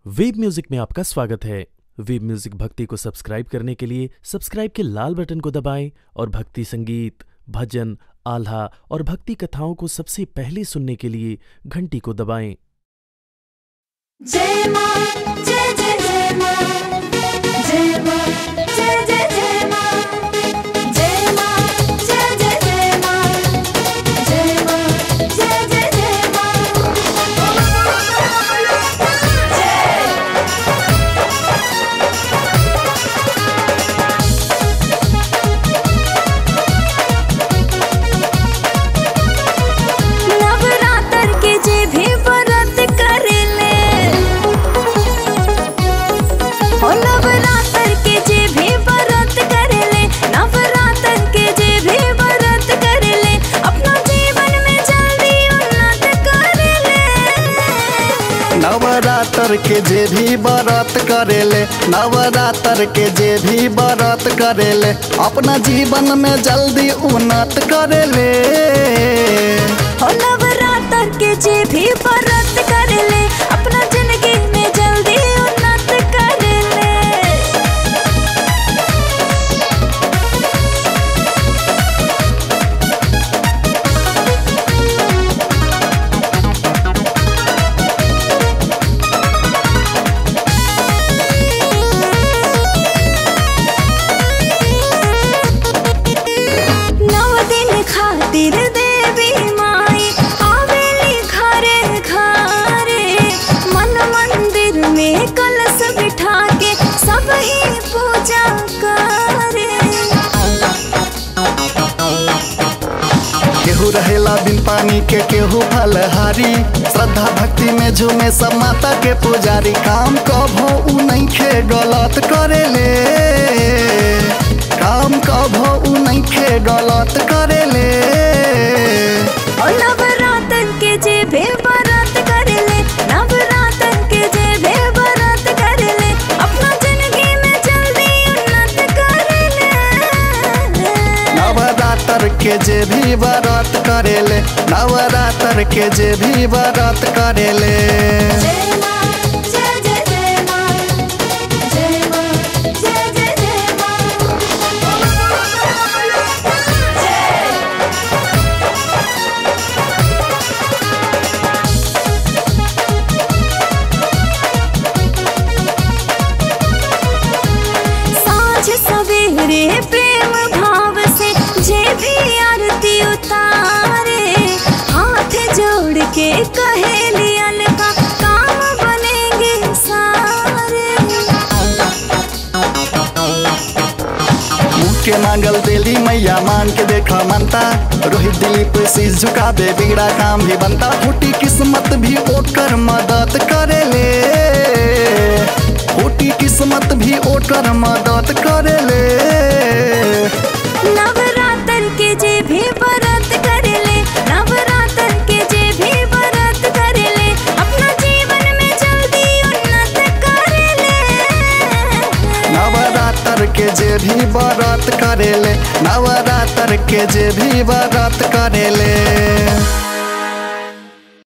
web music में आपका स्वागत है वेब म्यूजिक भक्ति को सब्सक्राइब करने के लिए सब्सक्राइब के लाल बटन को दबाएं और भक्ति संगीत भजन आल्हा और भक्ति कथाओं को सबसे पहले सुनने के लिए घंटी को दबाएं जय मां जय जय जय मां जय मां जय जय जय मां जय मां जय जय जय मां जय मां जय जय जय मां नवरात्र के जे भी व्रत करेले ओ नवरात्र के जे भी व्रत करेले नवरात्र के जे भी व्रत करेले अपना जीवन में जल्दी उन्नत करेले नवरात्र के जे भी व्रत करेले नवरात्र के जे भी व्रत करेले अपना जीवन में जल्दी उन्नत करेले ओ नवरात्र के जे भी व्रत करेले अपना जिंदगी में जल्दी उन्नत करेले नव दिन खातिर देवी माई आवेली घरे घरे मन मंदिर में कलश बिठा के सब ही पूजा करे केहू रहेला बिन पानी के केहू फलहारी श्रद्धा भक्ति में झूमे सब माता के पुजारी काम कभो उ नहीं खे गलत करेले काम कभो उ नहीं खे गलत करेले और नवरात्र के जे भी व्रत करेले नवरात्र के जे भी व्रत करेले अपना जिंदगी में जल्दी उन्नत करेले नवरात्र के जे भी व्रत करेले नवरात्र के जे भी व्रत करेले जय मां जय जय जय मां जय मां जय जय जय मां साँझ सवेरे प्रेम भाव से जे भी आरती उतारे हाथ जोड़ के कहेली अलका काम बनेंगे सारे मुँह के मांगल देली मैया मान के देखा मनता रोहित दिलीप शीश झुकाबे बिगड़ा काम भी बनता फूटी किस्मत भी ओकर मदद करेले फूटी किस्मत भी ओकर मदद करेले नवरात्र के जे भी व्रत करेले नवरात्र के जे भी व्रत करेले अपना जीवन में जल्दी उन्नत करेले नवरात्र के जे भी व्रत करेले नवरात्र के जे भी व्रत करेले